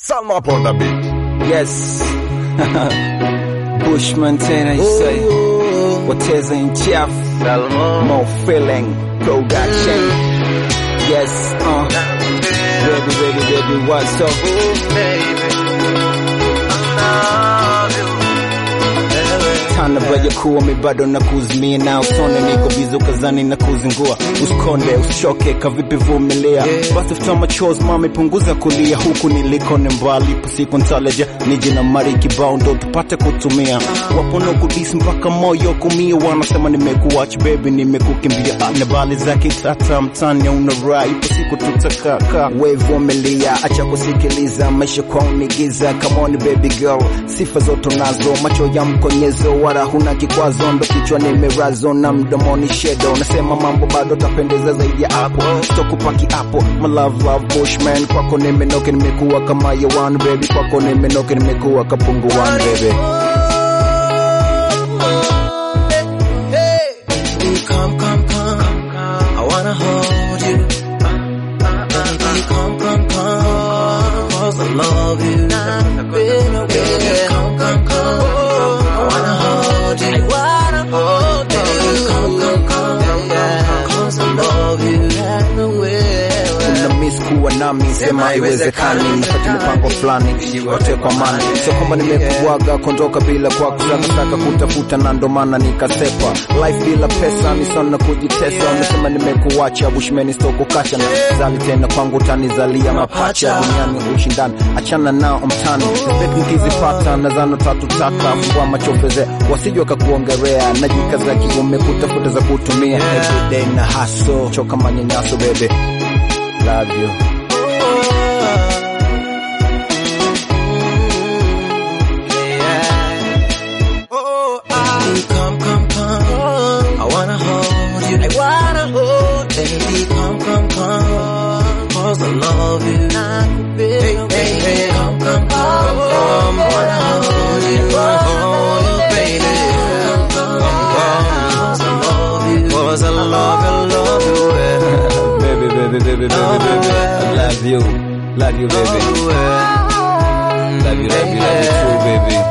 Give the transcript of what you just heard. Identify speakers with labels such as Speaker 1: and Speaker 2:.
Speaker 1: Salma up on the beat.
Speaker 2: Yes. Bushman Taylor, you say. Wateza in Jeff. More feeling. Production. Yes, uh. Baby, baby, baby, what's up? Tana baja kuwa mi bado na kuzimia na usone niko bizo kazani na kuzingua usikonde usichoke kavipi vumilia basi futa machozi mami punguza kulia huku niliko ni mbali pasipo ntaleja nije na mari kibao ndo tupate kutumia wapo no kudisi mpaka moyo kumia wanasema nimekuwach baby nimekukimbia na bali za kitata mtani una rai ipo siku tutakaka we vumilia acha kusikiliza maisha kwa unigiza come on baby girl sifa zote nazo macho ya mkonyezo wala huna kikwazo ndo kichwa nimerazo na mdomoni shedo nasema mambo bado tapendeza zaidi ya hapo tokupaki hapo my love love bushman kwako nimenoke nimekuwa kama yawan baby kwako nimenoke nimekuwa kapunguan baby
Speaker 3: Baby, come, come, come. I wanna hold you. Baby, come, come, come. Cause I love you. Baby, come, come, come. I wanna hold you. I wanna hold you. Baby, come, come, come. Cause I love you.
Speaker 2: kuna miss kuwa nami sema haiwezekani nipate mipango fulani yote kwa mani sio kwamba nimekuaga kondoka bila kwa kusakasaka kutafuta na ndo maana nikasepa life bila pesa ni sana kujitesa umesema nimekuacha bushmeni stokukasha na zali tena kwangu tanizalia mapacha duniani ushindani achana nao mtani bet nikizipata na zano tatu taka fungua machofeze wasije wakakuongerea najikaza kiume kutafuta za kutumia everyday na haso choka manyanyaso bebe love you
Speaker 3: Baby, come, come, come. I wanna hold you. I wanna hold Baby, come, come, come. Cause I love you. Hey, hey, hey. Come, come, come. I wanna hold you. Hold you, baby. Come, come, come. Cause I love you. Cause I love you, love you. eh.
Speaker 2: baby, baby, baby, baby, baby. I love you. Love you, baby.
Speaker 3: Oh, eh.
Speaker 2: Love you, love you, love you too, baby.